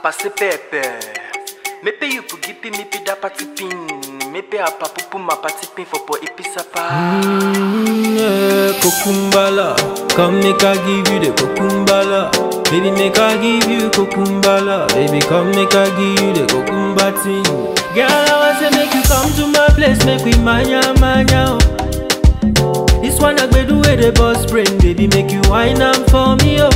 pase pepe. Mepe you pugipi mipi da pati pin. Mepe apa pupu ma pati pin for po ipi sapa. Mm, yeah, Kokumbala, come make I give you the kokumbala. Baby, make I give you kokumbala. Baby, come make I give you the kokumba thing. Girl, I want to make you come to my place, make we manya manya. oh. This one I do with the boss brain, baby, make you wine am for me, oh.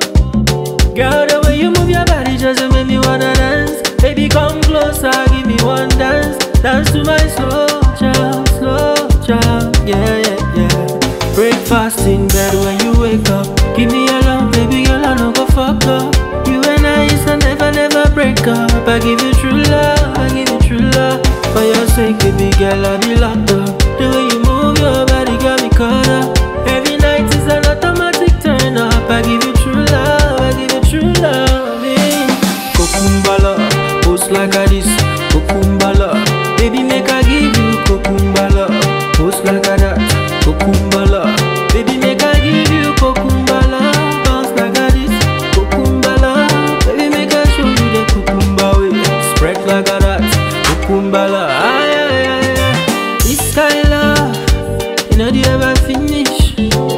Girl, the way you move your body just to make me wanna dance. Baby, come closer, give me one dance. Dance to my slow child, slow child. Yeah, yeah, yeah. Breakfast in bed when you wake up. Give me your love, baby, girl, I no go fuck up. You and I is a never, never break up. I give you true love, I give you true love. For your sake, baby, girl, I be locked up. The way you move your body got me caught up. Every night is an automatic turn up. I give you true love, I give you true love. Kokumbala, post like a this. Kokumbala, baby make I give you kokumbala. Post like a that. Kokumbala, baby make I give you kokumbala. Bounce like a this. Kokumbala, baby make I show you the kokumba way. Spread like a that. Kokumbala, ay ay ay ay. This kind love, you know they ever finish.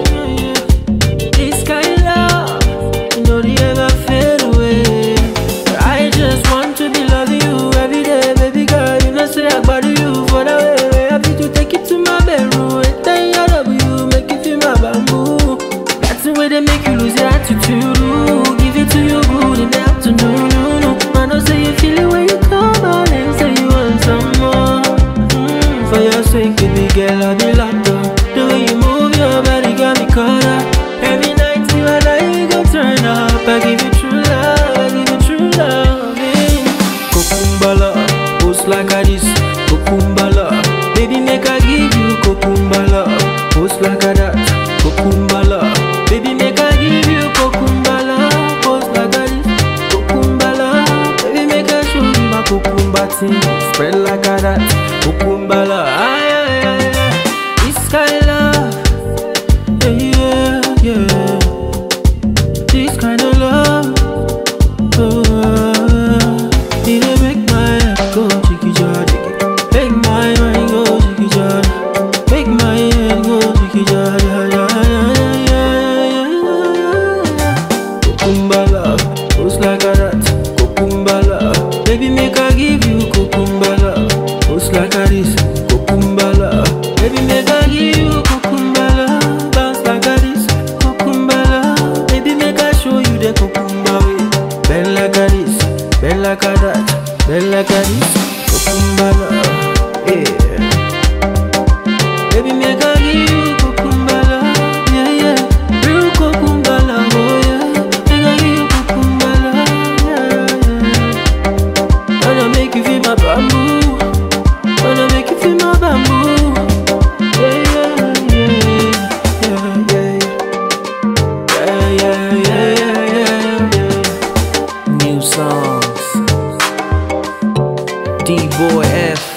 This kind love, you know they ever fade away. I just want to be loving you every day, baby girl. You know say I body you for the way. Happy to take you to my bedroom and tell you I love you, make you feel my bamboo. That's the way they make you lose your attitude. ooh. Give it to you good in the afternoon. No, no. I know say you feel it when you come out and say you want some more. Mm, for your sake, baby girl, I'll be locked up. The way you move your body got me caught up. Every night you and I go turn up. I give you true love, I give you true love. eh. Kokumbala, post like a this. Kokumbala, baby make I give you kokumbala. Post like a that. Kokumbala, baby make I give you kokumbala. Post like a this. Kokumbala, baby make I show you my kokumba thing. Spread like a that. Kokumbala, ay ay ay ay. This kind love, yeah yeah yeah. This kind of love, oh, it dey make my head go jiggy jiggy, make my mind go jiggy jiggy, make my head go jiggy jiggy. Kokumba love, post like a that. Kokumba love, baby make I give you kokumba love, post like a this. Kokumba love, baby make I give you kokumba love, bounce like a this. Kokumba love, baby make I show you the kokumba way. Bend like a this, bend like a that, bend like a this. Kokumba love, yeah. Baby, make I give you kukumbala, yeah, yeah. Real kukumbala, oh yeah. Make I give you kukumbala, yeah, yeah. Wanna make you feel my bamboo, wanna make you feel my bamboo, yeah, yeah, yeah, yeah, yeah, yeah, yeah, yeah, yeah, yeah. New songs, D Boy F.